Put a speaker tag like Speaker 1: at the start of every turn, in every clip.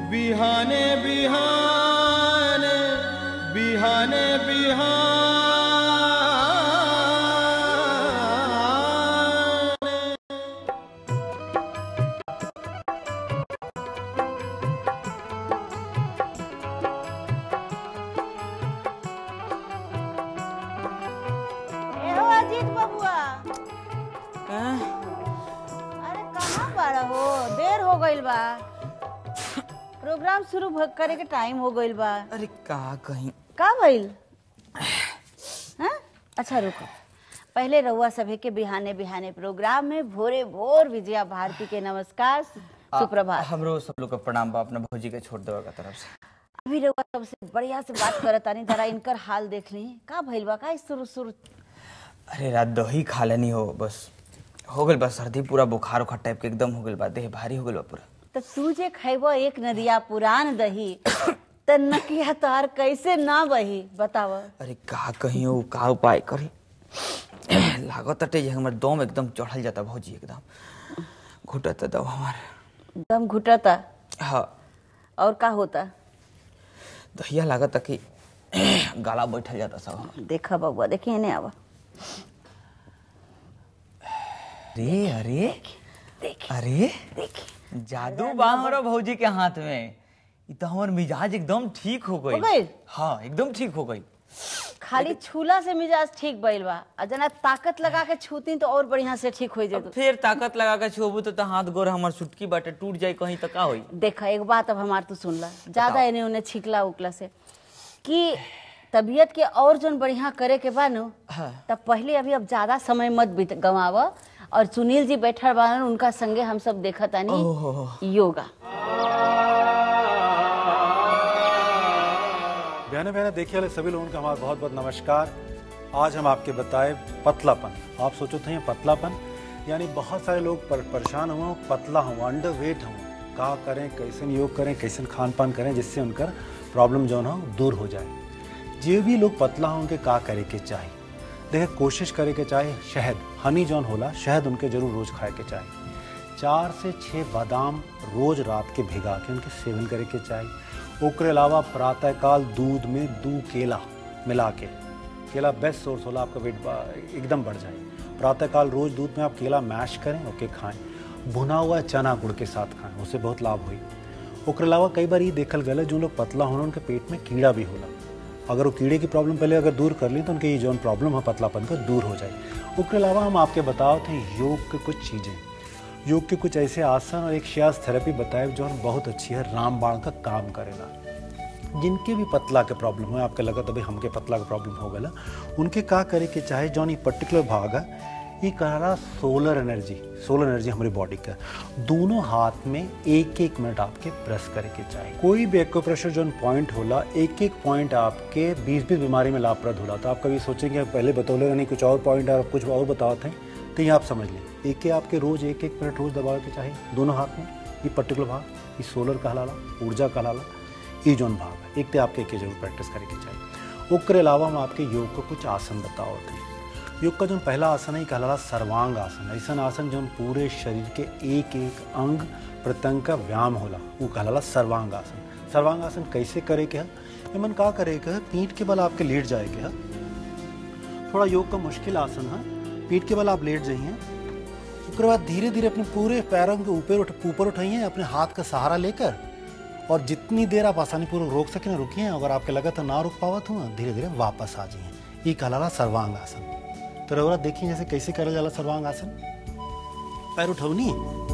Speaker 1: बिहाने बिहाने बिहाने बिहाने
Speaker 2: ए हो अजीत बबुआ अरे कहाँ बाड़ा हो देर हो गइल बा प्रोग्राम शुरू भ- करे के टाइम हो गइल बा
Speaker 3: अरे का कहीं
Speaker 2: का भइल हाँ? अच्छा रुको पहले रउआ सभे के बिहाने बिहाने प्रोग्राम में भोरे भोर विजया भारती के नमस्कार सुप्रभात
Speaker 3: हमरो सब लोग का प्रणाम बा अपना भौजी के छोड़ देवा का तरफ से
Speaker 2: अभी रउआ सबसे बढ़िया से बात करत तानी जरा इनकर हाल देख ली का भइल बा का शुरू शुरू
Speaker 3: अरे रात दही खा लेनी हो बस हो गइल बा सर्दी पूरा बुखार उखार टाइप के एकदम हो गइल बा देह भारी हो गइल बा पूरा
Speaker 2: तो तू जे खैबो एक नदिया पुरान दही त नकिया तार कैसे ना बही बताव
Speaker 3: अरे का कहीं हो का उपाय करी लागत अटे जे हमर दम एकदम चढ़ल जाता भौजी एकदम घुटत दम हमार
Speaker 2: दम घुटता
Speaker 3: हाँ
Speaker 2: और का होता
Speaker 3: दहिया लागत कि गाला बैठल जाता सब हमार।
Speaker 2: देखा बबुआ देखिए ने आवा
Speaker 3: अरे अरे
Speaker 2: देख
Speaker 3: अरे
Speaker 2: देख
Speaker 3: जादू बा हमारा भौजी के हाथ में ई तो हमर मिजाज एकदम ठीक हो गई
Speaker 2: हो गइल?
Speaker 3: हाँ एकदम ठीक हो गई
Speaker 2: खाली छूला से मिजाज ठीक भइल बा आ जना ताकत लगा के छूती तो और बढ़िया से ठीक हो
Speaker 3: अब
Speaker 2: जेतो
Speaker 3: फिर ताकत लगा के छुबू तो, तो हाथ गोर हमर सुटकी बाटे टूट जाई कहीं तो का होई
Speaker 2: देखा एक बात अब हमार तू सुन ला ज्यादा
Speaker 3: बताओ।
Speaker 2: एने उन्हें छिकला उकला से कि तबीयत के और जोन बढ़िया करे के बा नु
Speaker 3: हाँ।
Speaker 2: तब पहले अभी अब ज्यादा समय मत बीत गवाव और सुनील जी बैठल बानन उनका संगे हम सब देखत आनी योगा
Speaker 4: बहने बहने देखिए वाले सभी लोगों का हमारा बहुत बहुत नमस्कार आज हम आपके बताए पतलापन आप सोचो थे पतलापन यानी बहुत सारे लोग पर, परेशान हुए हों, पतला हुआ अंडर वेट हुआ का करें कैसे योग करें कैसे खान पान करें जिससे उनका प्रॉब्लम जो है ना दूर हो जाए जो भी लोग पतला हों उनके का करे के चाहिए देखिए कोशिश करे के चाहे शहद हनी जौन होला शहद उनके जरूर रोज खाए के चाहिए चार से छः बादाम रोज रात के भिगा के उनके सेवन करे के चाहिए ओकरे अलावा प्रातःकाल दूध में दू केला मिला के केला बेस्ट सोर्स होला आपका वेट बा- एकदम बढ़ जाए प्रातःकाल रोज दूध में आप केला मैश करें ओके खाएं भुना हुआ चना गुड़ के साथ खाएं उससे बहुत लाभ हुई ओकरे अलावा कई बार ये देखल गया जो लोग पतला होना उनके पेट में कीड़ा भी होला अगर वो कीड़े की प्रॉब्लम पहले अगर दूर कर ली तो उनके ये जो प्रॉब्लम है पतलापन का दूर हो जाए उसके अलावा हम आपके बताओ थे योग के कुछ चीज़ें योग के कुछ ऐसे आसन और एक श्यास थेरेपी बताए जो हम बहुत अच्छी है रामबाण का काम करेगा जिनके भी पतला के प्रॉब्लम है आपके लगा तभी हमके पतला का प्रॉब्लम हो गया उनके का करे के चाहे जौन ये पर्टिकुलर भाग है ये कह सोलर एनर्जी सोलर एनर्जी हमारी बॉडी का दोनों हाथ में एक एक मिनट आपके प्रेस करे के चाहिए कोई भी एक्यूप्रेशर जो पॉइंट होला एक एक पॉइंट आपके बीस बीस बीमारी में लाभप्रद होला तो आप कभी सोचेंगे पहले बतौले नहीं कुछ और पॉइंट है कुछ और बताते हैं तो ये आप समझ लें एक के आपके रोज एक एक मिनट रोज दबा के चाहिए दोनों हाथ में ये पर्टिकुलर भाग ये सोलर कहलाला ऊर्जा कहलाला ये जोन भाग है एक तो आपके एक जरूर प्रैक्टिस करे के चाहिए ओकरे अलावा हम आपके योग को कुछ आसन बताओ थे योग का जो पहला आसन है कहलाला सर्वांग आसन ऐसा आसन जो पूरे शरीर के एक एक अंग प्रत्यंग का व्यायाम होला वो कहलाला सर्वांग आसन सर्वांग आसन कैसे करे के है एमन का करे के है पीठ के बल आपके लेट जाए के है थोड़ा योग का मुश्किल आसन है पीठ के बल आप लेट जाइए उसके बाद धीरे धीरे अपने पूरे पैरों के ऊपर उठ ऊपर उठाइए अपने हाथ का सहारा लेकर और जितनी देर आप आसानी पूर्वक रोक सकें रुकिए अगर आपके लगा तो ना रुक पावा तो धीरे धीरे वापस आ जाइए ये कहलाला सर्वांग आसन तो रवरा देखिए जैसे कैसे करा जाला सर्वांग आसन पैर उठवनी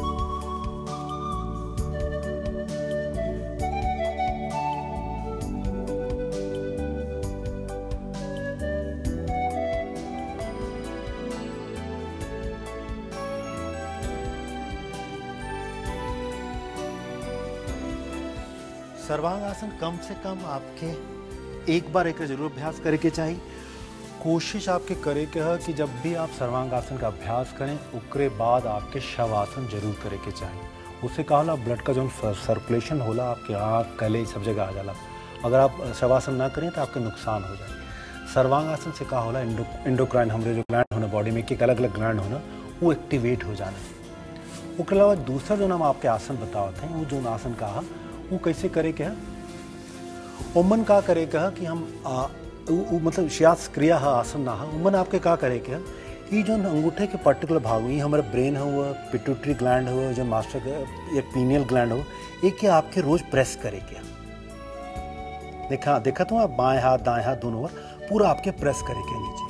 Speaker 4: सर्वांग आसन कम से कम आपके एक बार एक जरूर अभ्यास करे के चाहिए कोशिश आपके करे के है कि जब भी आप सर्वांग आसन का अभ्यास करें उकरे बाद आपके शवासन जरूर करे के चाहिए उससे कहा होला ब्लड का जो सर्कुलेशन होला आपके आँख गले सब जगह आ जाला अगर आप शवासन ना करें तो आपके नुकसान हो जाए सर्वांग आसन से कहा होला इंडो इंडोक्राइन हमारे जो ग्लैंड होना बॉडी में एक अलग अलग ग्लैंड होना वो एक्टिवेट हो जाना उसके अलावा दूसरा जो हम आपके आसन बताते हैं वो जो आसन कहा वो कैसे करे क्या उमन का करे क्या कि हम आ, उ, उ, मतलब श्यास क्रिया है आसन ना है उमन आपके का करे क्या ये जो अंगूठे के पर्टिकुलर भाग हुई हमारा ब्रेन हुआ पिट्यूटरी ग्लैंड हुआ जो मास्टर का- या पीनियल ग्लैंड हो ये क्या आपके रोज प्रेस करे क्या देखा देखा तो आप बाएं हाथ दाएं हाथ दोनों ओर पूरा आपके प्रेस करे क्या नीचे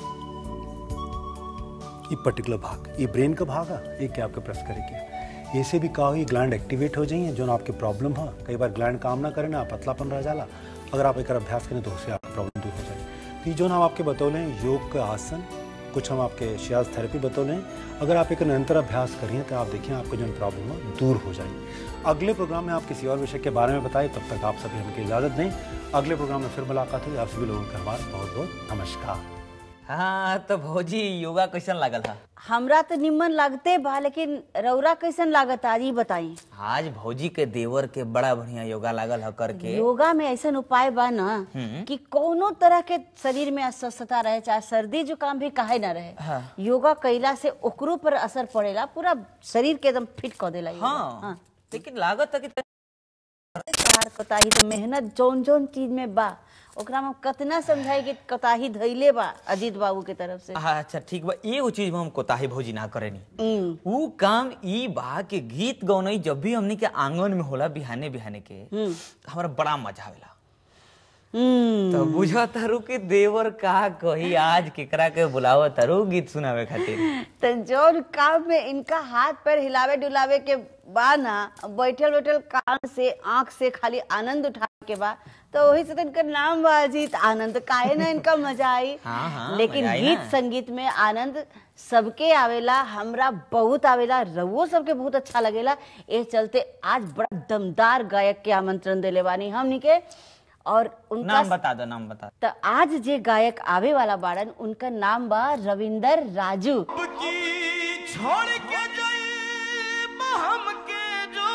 Speaker 4: ये पर्टिकुलर भाग ये ब्रेन का भाग है ये क्या आपके प्रेस करे क्या ऐसे भी कहा ये ग्लैंड एक्टिवेट हो जाइए जो ना आपके प्रॉब्लम है कई बार ग्लैंड काम ना करे ना पतलापन रह जाला अगर आप एक अभ्यास करें तो उससे आपकी प्रॉब्लम दूर हो जाए तो ये जो ना हम आपके बतौले हैं योग का आसन कुछ हम आपके श्यास थेरेपी बतौले हैं अगर आप एक निरंतर अभ्यास करिए तो आप देखिए आपको जो प्रॉब्लम है दूर हो जाएगी अगले प्रोग्राम में आप किसी और विषय के बारे में बताएं तब तक आप सभी हमको इजाज़त दें अगले प्रोग्राम में फिर मुलाकात हुई आप सभी लोगों का हमारा बहुत बहुत नमस्कार
Speaker 3: हाँ तो भौजी योगा कैसन लागल हा
Speaker 2: हमरा तो निम्न लगते बा लेकिन रौरा कैसन लागत आज ही बताई
Speaker 3: आज भौजी के देवर के बड़ा बढ़िया योगा लागल ह करके
Speaker 2: योगा में ऐसा उपाय बा ना कि कोनो तरह के शरीर में अस्वस्थता रहे चाहे सर्दी जुकाम भी काहे ना रहे
Speaker 3: हाँ।
Speaker 2: योगा कैला से ओकरो पर असर पड़ेला पूरा शरीर के एकदम फिट कर देला योगा।
Speaker 3: हाँ लेकिन लागत है कि
Speaker 2: तोहार कोताही तो मेहनत जौन जौन चीज में बा ओकरा में कतना समझाई कि कोताही धैले बा अजीत बाबू के तरफ से
Speaker 3: हाँ, अच्छा ठीक बा एगो चीज में हम कोताही भौजी ना करेनी
Speaker 2: हम्म,
Speaker 3: ऊ काम ई बा कि गीत गौनई जब भी हमनी के आंगन में होला बिहाने बिहाने के हमरा बड़ा मजा आवेला
Speaker 2: हम्म
Speaker 3: तो बुझा तारू के देवर का कही आज केकरा के बुलावा तारू गीत सुनावे खातिर
Speaker 2: तो जौन काम में इनका हाथ पैर हिलावे डुलावे के बा ना बैठल बैठल कान से आंख से खाली आनंद उठावे के बा तो वही से तो इनका नाम बा अजीत आनंद काहे ना इनका मजा आई
Speaker 3: हाँ, हाँ,
Speaker 2: लेकिन
Speaker 3: मजा आई
Speaker 2: गीत
Speaker 3: ना।
Speaker 2: संगीत में आनंद सबके आवेला हमरा बहुत आवेला रवो सबके बहुत अच्छा लगेला ए चलते आज बड़ा दमदार गायक के आमंत्रण देले बानी हमनी के और उनका
Speaker 3: नाम बता दो नाम बता
Speaker 2: तो आज जे गायक आवे वाला बाड़न उनका नाम बा रविंदर राजू
Speaker 1: की छोड़ के जाई हम के जो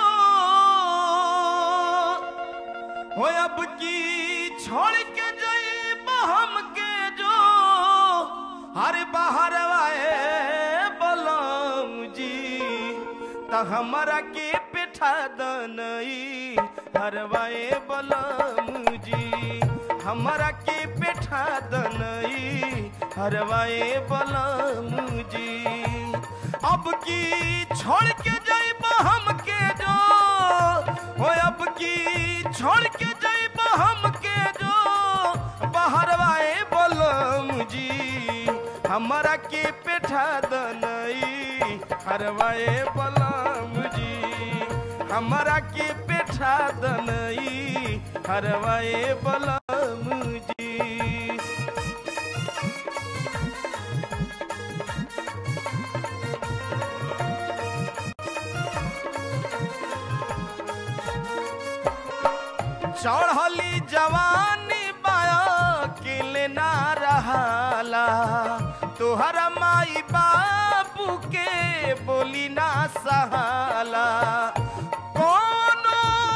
Speaker 1: हो अब की छोड़ के जाई हम के जो हर बाहर आए बलम जी त हमरा के पिठा दनई हरवाए बलम जी हमरा के पिठा दनई हरवाए बलम जी अब की छोड़ के जाइब हम के जो हो अब की छोड़ के जाइब हम के जो बहरवाए बलम जी हमरा के पेठा दनई हरवाए बलम जी हमरा के पेठा दनई हरवाए बलम जी चढ़ली जवानी बाया किल ना रहाला तोहरा माई बाबू के बोली ना सहाला कोनो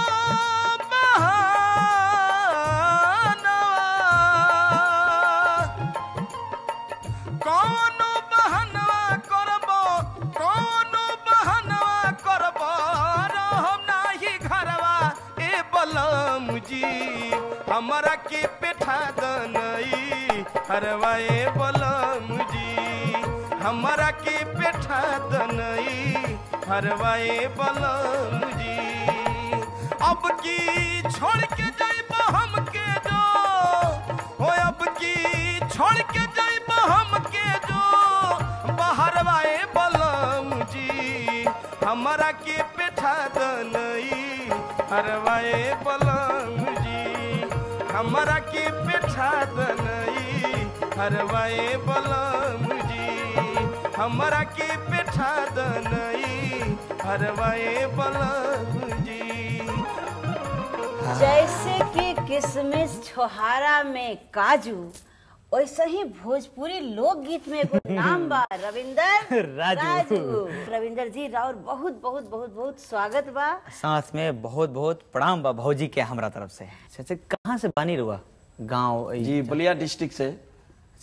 Speaker 1: बहाना कोनो बहनवा करबो कोनो बहनवा करबो रहम नाही घरवा ए बलम जी हमरा के पेठा दनई हरवा ए बलम जी हमरा के पेठा दनई हरवा ए बलम जी अब की छोड़ के जाइब हम के जो हो अब की छोड़ के जाइब हम के जो बहरवाए बलम जी हमरा के पेठा दनई हरवाए बलम जी हमरा के पेठा दनई हरवाए बलम जी हमरा के पेठा दनई हरवाए बलम जी
Speaker 2: जैसे कि किशमिश छोहारा में काजू वैसे ही भोजपुरी लोकगीत में एगो नाम बा रविंदर
Speaker 3: राजू।
Speaker 2: रविंदर जी राउर बहुत बहुत बहुत बहुत स्वागत बा
Speaker 3: साथ में बहुत बहुत प्रणाम बा भौजी के हमरा तरफ से अच्छा कहाँ से बानी रुआ गाँव
Speaker 5: जी बलिया डिस्ट्रिक्ट से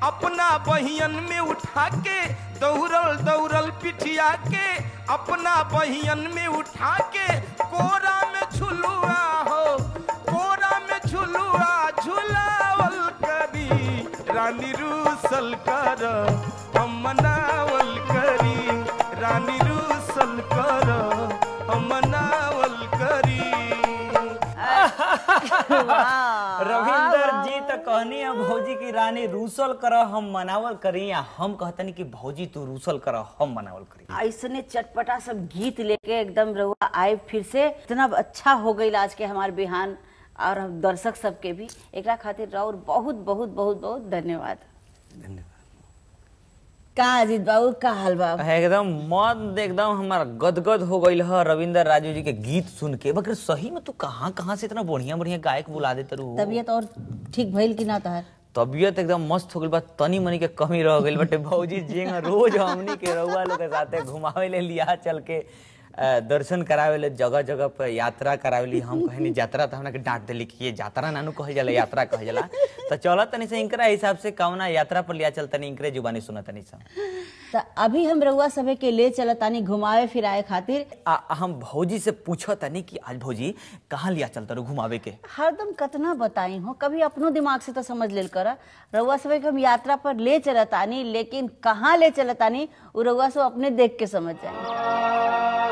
Speaker 1: अपना बहियन में उठा के दौड़ल दौड़ल पिठिया के अपना बहियन में उठा के कोरा में झुलुआ हो कोरा में झुलुआ झुलावल करी रानी रूसल कर हम मनावल करी रानी रूसल कर हम मनावल करी
Speaker 3: रविंदर जी तो कहनी है भौजी की रानी रूसल कर हम मनावल करी या हम कहतनी कि भौजी तू रूसल कर हम मनावल करी
Speaker 2: ऐसने चटपटा सब गीत लेके एकदम रहुआ आए फिर से इतना अच्छा हो गई आज के हमारे बिहान और हम दर्शक सबके भी एकरा खातिर राउर बहुत बहुत बहुत बहुत धन्यवाद का अजीत बाबू का हाल बा
Speaker 3: एकदम मन एकदम हमारा गदगद हो गईल है रविंदर राजू जी के गीत सुन के मगर सही में तू कहाँ कहाँ से इतना बढ़िया बढ़िया गायक बुला देते रहू
Speaker 2: तबीयत और ठीक भइल कि ना तहार
Speaker 3: तबियत एकदम मस्त हो गई बा तनी मनी के कमी रह गई बटे भौजी जी रोज हमनी के रउआ लोग के साथे घुमावे ले लिया चल के अ, दर्शन करावे ले जगह जगह पे यात्रा करावे ली हम कहनी यात्रा तो हमरा के डांट देली कि ये यात्रा नानू कहल जाला यात्रा कहल जाला तो चला तनी से इनकरा हिसाब से कौना यात्रा पर लिया चल तनी इनकरे जुबानी सुना तनी सा
Speaker 2: त अभी हम रउआ सभे के ले चलत तानी घुमावे फिराए खातिर
Speaker 3: आ, हम भौजी से पूछो तनी कि आज भौजी कहाँ लिया चलता रू घुमावे के
Speaker 2: हरदम कतना बताई हो कभी अपनो दिमाग से तो समझ लेल कर रउआ सभे के हम यात्रा पर ले चलतानी लेकिन कहाँ ले चलतानी उ रउआ सब अपने देख के समझ जाए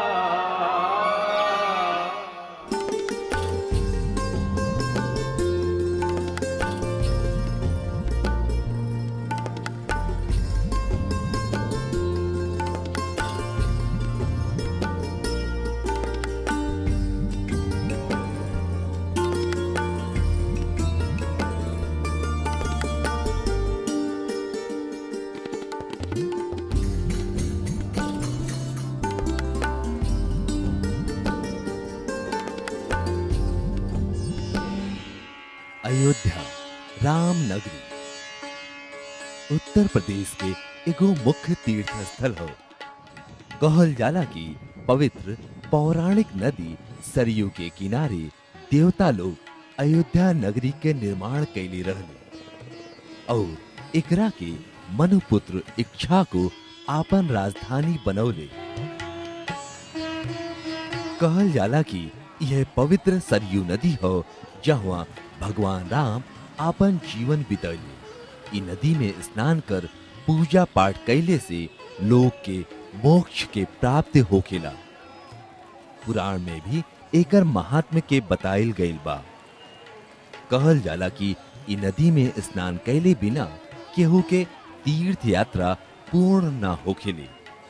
Speaker 6: अयोध्या राम नगरी उत्तर प्रदेश के एगो मुख्य तीर्थ स्थल हो कहल जाला कि पवित्र पौराणिक नदी सरयू के किनारे देवता लोग अयोध्या नगरी के निर्माण कैली रहले और एकरा के मनुपुत्र इच्छा को आपन राजधानी बनौले कहल जाला कि यह पवित्र सरयू नदी हो जहाँ भगवान राम आपन जीवन बितैले इ नदी में स्नान कर पूजा पाठ कैले से लोग के मोक्ष के प्राप्त होखेला पुराण में भी एकर महात्म्य के बताइल गइल बा कहल जाला कि इ नदी में स्नान कैले बिना केहू के तीर्थ यात्रा पूर्ण ना होखेले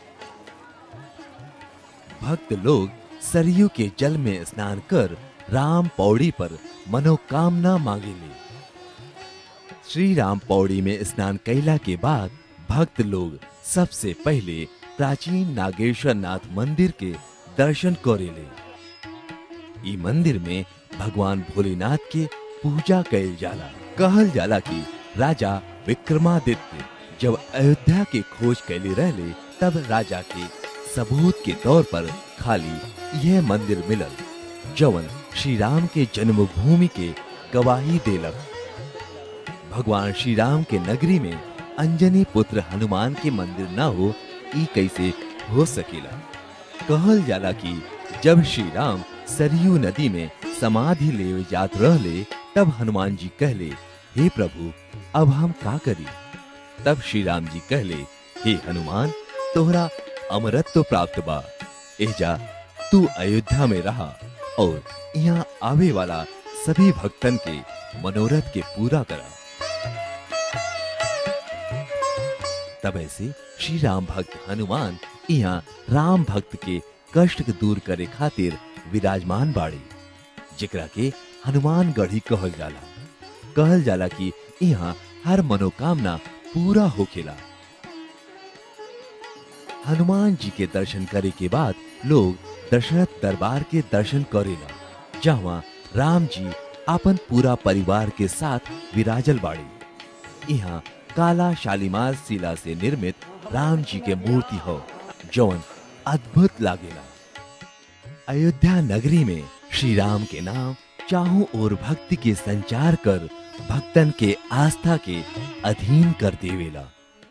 Speaker 6: भक्त लोग सरयू के जल में स्नान कर राम पौड़ी पर मनोकामना मांगेले श्री राम पौड़ी में स्नान कैला के बाद भक्त लोग सबसे पहले प्राचीन नागेश्वर नाथ मंदिर के दर्शन करेले ई मंदिर में भगवान भोलेनाथ के पूजा कैल जाला कहल जाला कि राजा विक्रमादित्य जब अयोध्या के खोज कैले रहले तब राजा के सबूत के तौर पर खाली यह मंदिर मिलल जवन श्री राम के जन्मभूमि के गवाही देलक भगवान श्री राम के नगरी में अंजनी पुत्र हनुमान के मंदिर न हो ई कैसे हो सकेला कहल जाला कि जब श्री राम सरयू नदी में समाधि ले जात रहले तब हनुमान जी कहले हे प्रभु अब हम का करी तब श्री राम जी कहले हे हनुमान तोहरा अमरत्व प्राप्त बा एजा तू अयोध्या में रहा और यहाँ आवे वाला सभी भक्तन के मनोरथ के पूरा करा तब ऐसे श्री राम भक्त हनुमान यहाँ राम भक्त के कष्ट के दूर करे खातिर विराजमान बाड़ी जेकरा के हनुमान गढ़ी कहल जाला कहल जाला कि यहाँ हर मनोकामना पूरा होखेला हनुमान जी के दर्शन करे के बाद लोग दशरथ दरबार के दर्शन करेला जहाँ राम जी अपन पूरा परिवार के साथ विराजल बाड़ी यहाँ काला शालीमार शिला से निर्मित राम जी के मूर्ति हो जौन अद्भुत लागेला अयोध्या नगरी में श्री राम के नाम चाहों और भक्ति के संचार कर भक्तन के आस्था के अधीन कर देवेला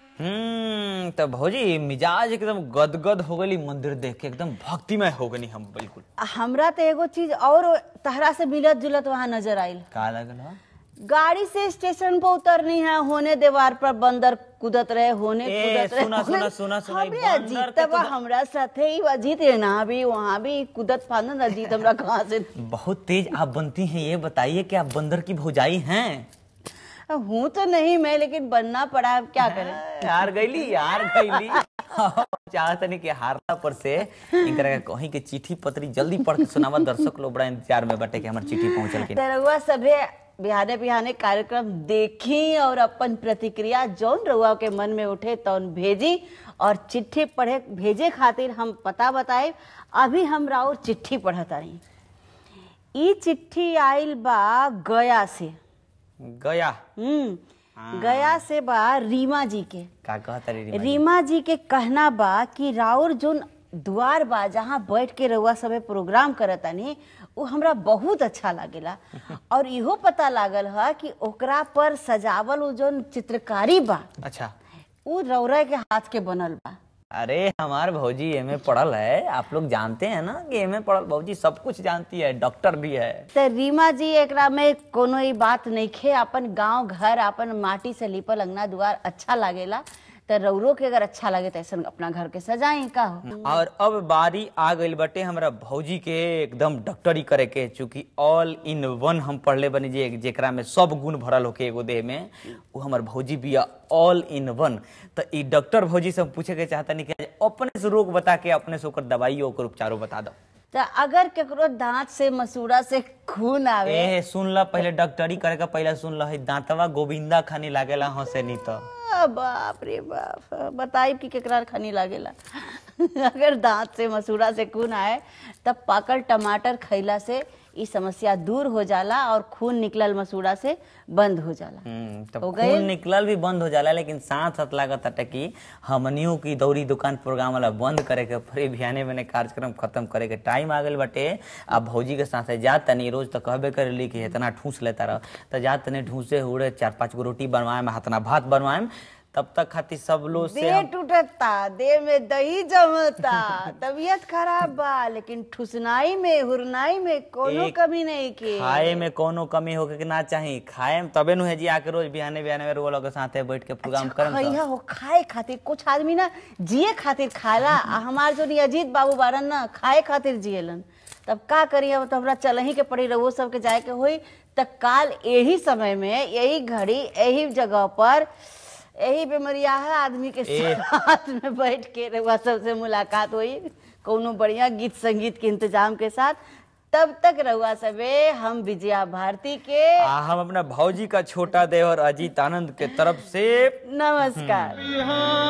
Speaker 3: हम्म तो भौजी मिजाज एकदम गदगद हो गई मंदिर देख के एकदम भक्तिमय हो गई हम बिल्कुल
Speaker 2: हमरा तो एगो चीज और तहरा से मिलत जुलत वहाँ नजर आइल
Speaker 3: का लगल हो?
Speaker 2: गाड़ी से स्टेशन पर उतरनी है होने दीवार पर बंदर कूदत रहे होने
Speaker 3: ए,
Speaker 2: कूदत रहे
Speaker 3: सुना,
Speaker 2: होने-
Speaker 3: सुना, सुना, सुना,
Speaker 2: हमरे
Speaker 3: ई बंदर
Speaker 2: अजीत
Speaker 3: के
Speaker 2: बा
Speaker 3: तो-
Speaker 2: हमरा साथे ही अजीत है ना भी वहाँ भी कूदत फांदत अजीत हमरा कहाँ से
Speaker 3: बहुत तेज आप बनती हैं ये बताइए कि आप बंदर की भौजाई हैं
Speaker 2: हूँ तो नहीं मैं लेकिन बनना पड़ा अब क्या करें
Speaker 3: हार गईली यार गईली चाहत नहीं कि हारला पर से इनकरा के कहीं के चिट्ठी पत्री जल्दी पढ़ के सुनावा दर्शक लोग बड़ा इंतजार में बटे कि हमर चिट्ठी पहुंचल कि नहीं।
Speaker 2: रउआ सभे बिहाने बिहाने कार्यक्रम देखी और अपन प्रतिक्रिया जौन रउआ के मन में उठे तौन भेजी और चिट्ठी पढ़े भेजे खातिर हम पता बताए अभी हम राउर चिट्ठी पढ़त रही ई चिट्ठी आइल बा गया से
Speaker 3: गया
Speaker 2: हम्म गया से बा रीमा जी के
Speaker 3: का कहता रे रीमा जी?
Speaker 2: रीमा जी के कहना बा कि राउर जोन द्वार बा जहाँ बैठ के रउआ सबे प्रोग्राम करतानी वो हमरा बहुत अच्छा लागेला और इहो पता लागल है कि ओकरा पर सजावल उ जोन चित्रकारी बा
Speaker 3: अच्छा
Speaker 2: उ रौरा के हाथ के बनल बा
Speaker 3: अरे हमार भौजी एमे पढ़ल है आप लोग जानते हैं ना कि एमे पढ़ल भौजी सब कुछ जानती है डॉक्टर भी है
Speaker 2: तो रीमा जी एकरा में कोनो ई बात नइखे अपन गांव घर अपन माटी से लिपल अंगना दुआर अच्छा लागेला तो रौरो के अगर अच्छा लगे तो ऐसा अपना घर के सजाई का हो
Speaker 3: और अब बारी आ गई बटे हमरा भौजी के एकदम डॉक्टरी करे के चूंकि ऑल इन वन हम पढ़ले बनी जे जेकरा में सब गुण भरल होके एगो देह में वो हमर भौजी बिया ऑल इन वन तो ई डॉक्टर भौजी से हम पूछे के चाहता नहीं कि अपने से रोग बता के अपने से ओकर दवाई ओकर उपचारो बता दो
Speaker 2: तो अगर केकरो दांत से मसूड़ा से खून आवे
Speaker 3: ए सुन ल पहले डॉक्टरी करे का पहले सुन ल दांतवा गोविंदा खानी लागेला हंसे नहीं तो
Speaker 2: आ, बाप रे बाप बताई कि केकरा खनी लागेला अगर दांत से मसूड़ा से खून आए तब पाकल टमाटर खैला से ई समस्या दूर हो जाला और खून निकलल मसूड़ा से बंद हो जाला
Speaker 3: हम्म, तब
Speaker 2: हो
Speaker 3: खून
Speaker 2: गइल?
Speaker 3: निकलल भी बंद हो जाला लेकिन साथ साथ लागत अटे कि हमनियों की दौरी दुकान प्रोग्राम वाला बंद करे के फिर बिहाने मैंने कार्यक्रम खत्म करे के टाइम आ गइल बाटे अब भौजी के साथ जा तनी रोज तो कहबे करेली कि इतना ठूस लेता रह तो जा तनी ठूसे उड़े चार पांच गो रोटी बनवाए हाथना भात बनवाए तब तक खातिर सब लोग से
Speaker 2: देह
Speaker 3: हम-
Speaker 2: टूटता देह में दही जमता तबीयत खराब बा लेकिन ठुसनाई में हुरनाई में कोनो
Speaker 3: एक
Speaker 2: कमी नहीं की
Speaker 3: खाए में कोनो कमी होके के ना चाही खाए में तबे नु है जी आके रोज बिहाने बिहाने में रोग के साथे बैठ के प्रोग्राम करम तो।
Speaker 2: खइहा हो खाए खातिर कुछ आदमी ना जिए खातिर खाला आ हमार जो नी अजीत बाबू बारन ना खाए खातिर जिएलन तब का करी अब तो हमरा चलही के पड़ी रहो सबके जाए के होई त काल यही समय में यही घड़ी यही जगह पर यही बेमरिया है आदमी के साथ में बैठ के रउआ सबसे मुलाकात हुई कोनो बढ़िया गीत संगीत के इंतजाम के साथ तब तक रउआ सबे हम विजया भारती के
Speaker 3: आ, हम अपना भौजी का छोटा देवर अजीत आनंद के तरफ से
Speaker 2: नमस्कार
Speaker 1: बिहान